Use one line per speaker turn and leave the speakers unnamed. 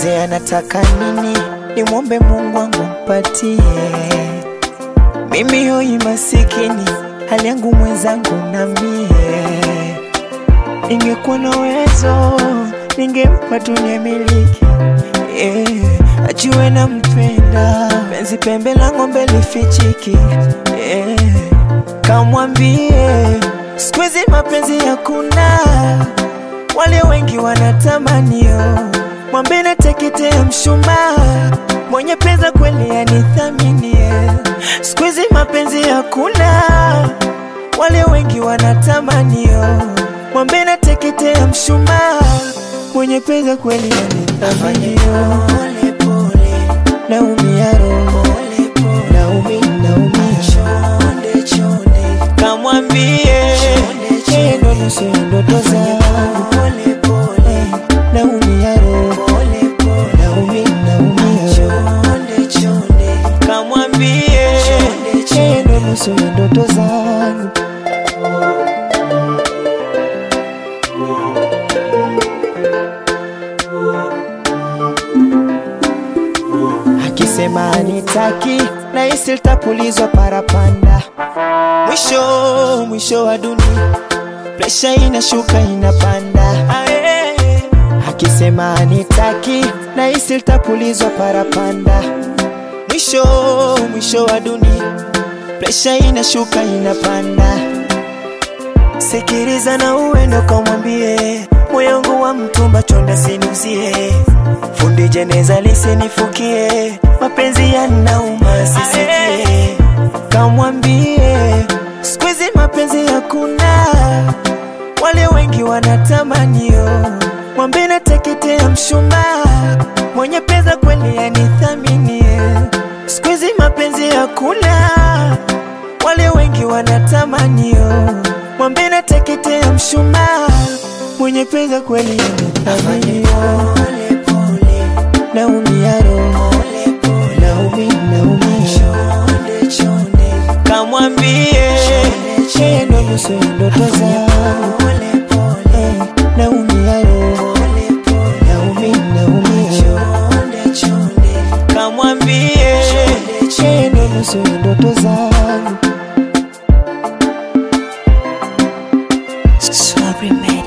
nieleze anataka nini, nimwombe Mungu wangu mpatie. Mimi hoi masikini, hali yangu mwenzangu na mie. Ningekuwa na uwezo, ningempa dunia miliki yeah. Ajue na mpenda, penzi pembe la ng'ombe lifichiki yeah. Kamwambie siku hizi mapenzi hakuna, wale wengi wanatamanio, mwambie nateketea mshumaa, mwenye pesa kweli anithaminie. Siku hizi mapenzi hakuna, wale wengi wanatamanio, mwambie nateketea mshumaa, mwenye pesa kweli anithaminio. Naumia roho, naumi, naumia kamwambie yeye ndo nusu ya ndoto zangu. Naumia roho, naumi, naumia roho kamwambie yeye ndo nusu ya ndoto zangu. Akisema anitaki na hisi litapulizwa parapanda, mwisho mwisho wa dunia, presha inashuka inapanda. Ae. Akisema anitaki na hisi litapulizwa parapanda, mwisho mwisho wa dunia, presha inashuka inapanda. Sikiliza na uende ukamwambie moyo wangu wa mtumba chonda sinuzie, fundi jeneza lisinifukie, mapenzi yanauma sisikie. Kamwambie siku hizi mapenzi hakuna, wale wengi wanatamanio, mwambie nateketea mshumaa, mwenye pesa kweli anithaminie. Siku hizi mapenzi hakuna, wale wengi wanatamanio, mwambie nateketea mshumaa, mwenye pesa kweli anithaminio. Naumia roho, naumi, naumia kamwambie yeye ndo nusu ya ndoto zangu. Eh, Naumia roho, naumi, naumia kamwambie yeye ndo nusu ya ndoto zangu.
Sorry, man.